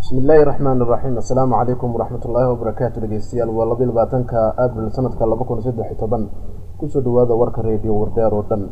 bismi illaahi raxmaan iraxiim assalaamu calaykum waraxmat ullaahi wabarakaatu dhegeystayaal waa labayo labaatanka abril sanadka laba kun saddex iyo toban kusoo dhawaada warka reediyo wardeer oo dhan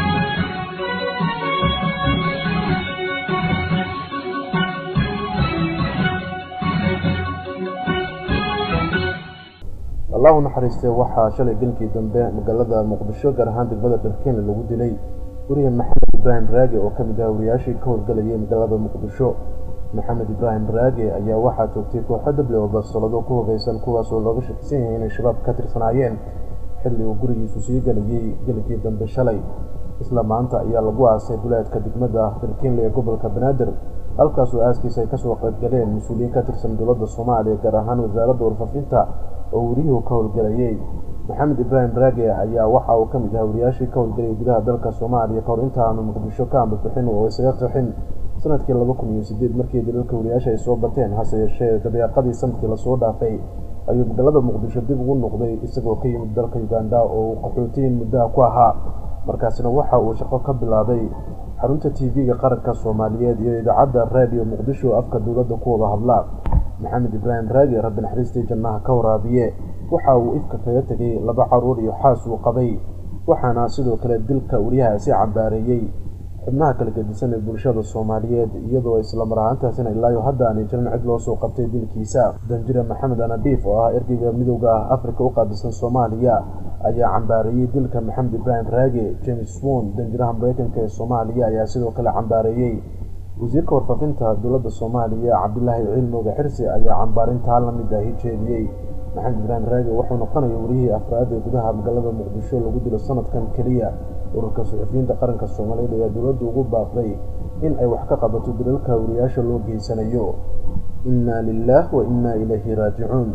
allahu naxariistee waxaa shalay gelkii dambe magaalada muqdisho gaar ahaan degmada dharkeene lagu dilay weriye maxamed ibraahim raage oo ka mid ah wariyaashii ka howlgelayay magaalada muqdisho maxamed ibraahim raage ayaa waxaa toogtay kooxo dable oo basolado ku hogeysan kuwaasoo looga shakisan yahay inay shabaab ka tirsanaayeen xilli uu gurigiisu sii gelayay gelikii dambe shalay isla maanta ayaa lagu aasay duleedka degmada darkiinle ee gobolka banaadir halkaasoo aaskiisa ay kasoo qaybgaleen mas-uuliyiin ka tirsan dowladda soomaaliya gaar ahaan wasaaradda warfaafinta oo weriyuhu ka howlgelayay maxamed ibraahim raage ayaa waxa uu ka mid ahaa wariyaashii ka howlgelayay gudaha dalka soomaaliya kahor intaanu muqdisho ka ambabixin oo isaga qixin sanadkii laba kun iyo sideed markii dalalka wariyaasha ay soo bateen hase yeeshee dabeeqadii sanadkii lasoo dhaafay ayuu magaalada muqdisho dib ugu noqday isagoo ka yimid dalka uganda oo uu qaxootiyin muddaha ku ahaa markaasina waxa uu shaqo ka bilaabay xarunta t v-ga qaranka soomaaliyeed iyo idaacadda raadiyo muqdisho afka dowladda ku wada hadla maxamed ibraahim raage rabbi naxariistii jannaha ka waraabiye waxa uu ifka kaga tegay laba caruur iyo xaas uu qabay waxaana sidoo kale dilka wariyahaasi cambaareeyey xubnaha kala gedisan ee bulshada soomaaliyeed iyadoo isla mar ahaantaasina ilaayo hadda aanay jirin cid loo soo qabtay dilkiisa danjire maxamed anadiif oo ah ergeyga midowda ah afrika u qaabilsan soomaaliya ayaa cambaareeyey dilka maxamed ibraahim raage james won danjiraha mareykanka ee soomaaliya ayaa sidoo kale cambaareeyey wasiirka warfaafinta dowladda soomaaliya cabdilaahi cilmooga xirsi ayaa cambaarintaa la mid ahi jeediyey maxamed ibraahim raage wuxuu noqonaya wariyihii afraad ee gudaha magaalada muqdisho lagu dilo sanadkan keliya ururka suxufiyiinta qaranka soomaaliyeed ayaa dowladdu ugu baaqday in ay wax ka qabato dalalka wariyaasha loo geysanayo inna lilah wa inna ilayhi raajicuun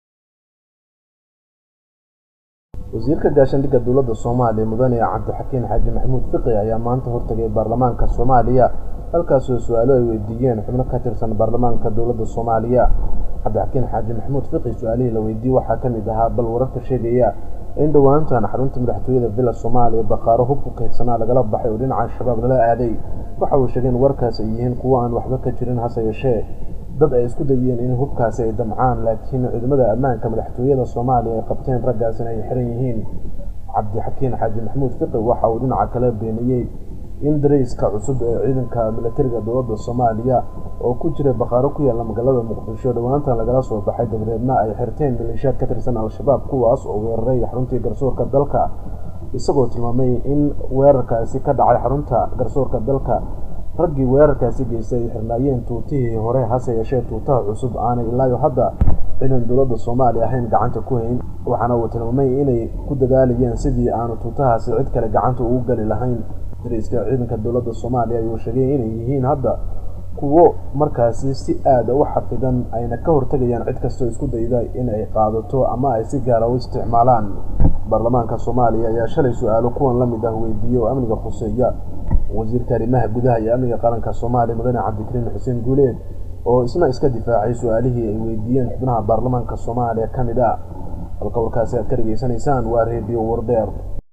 wasiirka gaashaandhigga dowladda soomaaliya mudane cabdixakiin xaaji maxamuud fiqi ayaa maanta hortagay baarlamaanka soomaaliya halkaasoo su-aalo ay weydiiyeen xubno ka tirsan baarlamaanka dowladda soomaaliya cabdixakiin xaaji maxamuud fiqi su-aalihii la weydiiyey waxaa ka mid ahaa bal wararka sheegaya in dhowaantan xarunta madaxtooyada villa soomaaliya baqaaro hub ku kaydsanaa lagala baxay oo dhinaca shabaab lala aaday waxa uu sheegay in warkaas ay yihiin kuwo aan waxba ka jirin hase yeeshee dad ay isku dayeen in hubkaasi ay damcaan laakiin ciidamada ammaanka madaxtooyada soomaaliya ay qabteen raggaasina ay xiran yihiin cabdixakiin xaaji maxamuud fiqi waxa uu dhinaca kale beeniyey in darayska cusub ee ciidanka milatariga dowladda soomaaliya oo ku jira baqaaro ku yaalla magaalada muqdisho dhowaantan lagala soo baxay dabadeedna ay xirteen maleeshiyaad ka tirsan al-shabaab kuwaas oo weeraray xaruntii garsoorka dalka isagoo tilmaamay in weerarkaasi ka dhacay xarunta garsoorka dalka raggii weerarkaasi geystay ay xirnaayeen tuutihii hore hase yeeshee tuutaha cusub aanay ilaayo hadda ciidan dowladda soomaaliya ahayn gacanta ku hayn waxaana uu tilmaamay inay ku dadaalayeen sidii aanu tuutahaasi cid kale gacanta ugu gali lahayn dariiska ciidanka dowladda soomaaliya ayuu sheegay inay yihiin hadda kuwo markaasi si aada u xafidan ayna ka hortegayaan cid kastoo isku dayda inay qaadato ama ay si gaara u isticmaalaan baarlamaanka soomaaliya ayaa shalay su-aalo kuwan la mid ah weydiiye oo amniga khuseeya wasiirka arrimaha gudaha iyo amniga qaranka soomaaliya mudane cabdikariin xuseen guuleed oo isna iska difaacay su-aalihii ay weydiiyeen xubnaha baarlamaanka soomaaliya ka mid ah halka warkaasi aad ka dhegaysanaysaan waa reediyo wardeer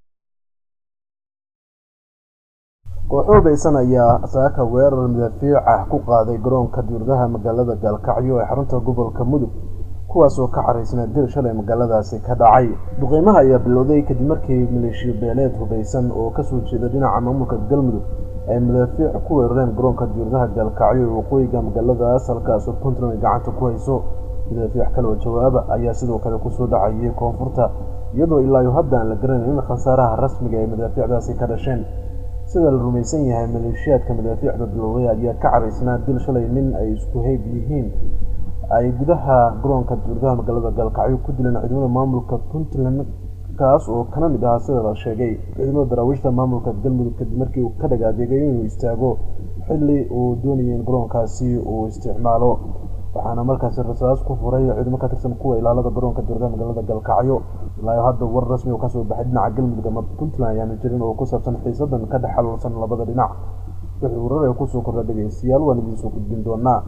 kooxo hubeysan ayaa saaka weerar midafiic ah ku qaaday garoonka diuradaha magaalada gaalkacyo ee xarunta gobolka mudug kuwaasoo ka xaraysnaa dil shalay magaaladaasi ka dhacay duqeymaha ayaa bilowday kadib markii maleeshiyo beeleed hubeysan oo kasoo jeeda dhinaca maamulka galmudug ay madaafiic ku weerareen garoonka diuradaha gaalkacyo ee waqooyiga magaaladaas halkaasoo puntland ay gacanta ku hayso madaafiic kale oo jawaaba ayaa sidoo kale kusoo dhacayay koonfurta iyadoo ilaayo hadda aan la garanayn in khasaaraha rasmiga ay madaafiicdaasi ka dhasheen sida la rumaysan yahay maleeshiyaadka madaafiicda bilowday ayaa ka caraysnaa dil shalay nin ay isku heyb yihiin ay gudaha garoonka diuradaha magaalada gaalkacyo ku dileen ciidamada maamulka puntland kaas oo kana mid ahaa sida la sheegay ciidamada daraawiishta maamulka galmudug kadib markii uu ka dhagaadeegay inuu istaago xilli uu doonayay in garoonkaasi uu isticmaalo waxaana markaasi rasaas ku furay ciidamo ka tirsan kuwa ilaalada garoonka diuradaha magaalada gaalkacyo ilaayo hadda war rasmi oo kasoo baxay dhinaca galmudug ama puntland ayaana jirin oo ku saabsan xiisadan ka dhex xaluulsan labada dhinac wixii warar ee kusoo kordha dhegaystayaal waan idiinsoo gudbin doonaa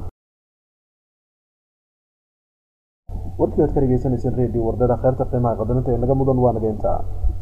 warkii aad ka dhegaysanayseen redio wardada kheyrta qiimaha qadarinta ee naga mudan waa nageyntaa